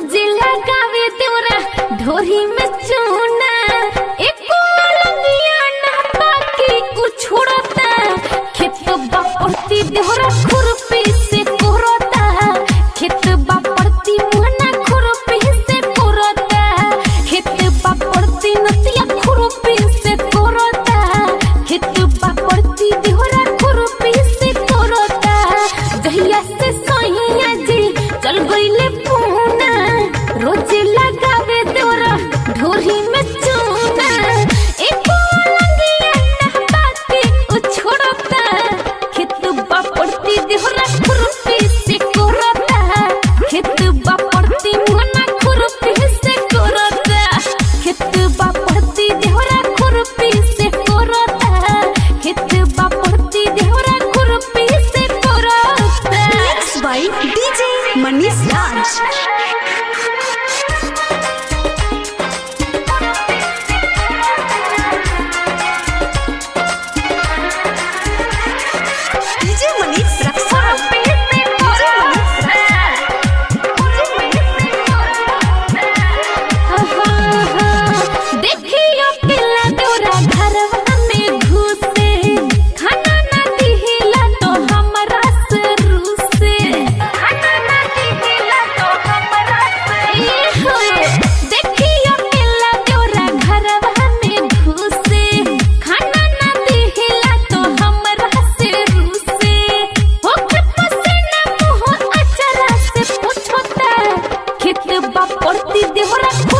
रोज लगावे देवरा ढोरी में चूना एको लंगिया ना बाकी कुछ छोड़ता खेत बापरती देवरा खुरपी से कोरता खेत बापरती मुहना खुरपी से कोरता खेत बापरती नतिया खुरपी से कोरता खेत बापरती देवरा खुरपी से कोरता जहिया से सैया जी चल गईले पूना रोज लगावे देवरा ढोरी में चूना एको लंगिया ना बाकी उ छोड़ता खेत बापरती देवरा खुरपी से कोरता खेत बापरती मुहना खुरपी से कोरता खेत बापरती देवरा खुरपी से कोरता खेत बापरती देवरा खुरपी से कोरता Mixed by DJ Manish Raj. DJ Manish Raksar. DJ Manish Raksar. देखियो पिला तोरा घरवा में घुसे खाना ना दिहिला तो हमरा से रूसे खाना ना दिहिला तो हमरा से देखियो पिला तोरा घरवा में घुसे खाना ना दिहिला तो हमरा से रूसे होके पसीना मुंह अचरा से पूछता खेत बापरती देवरा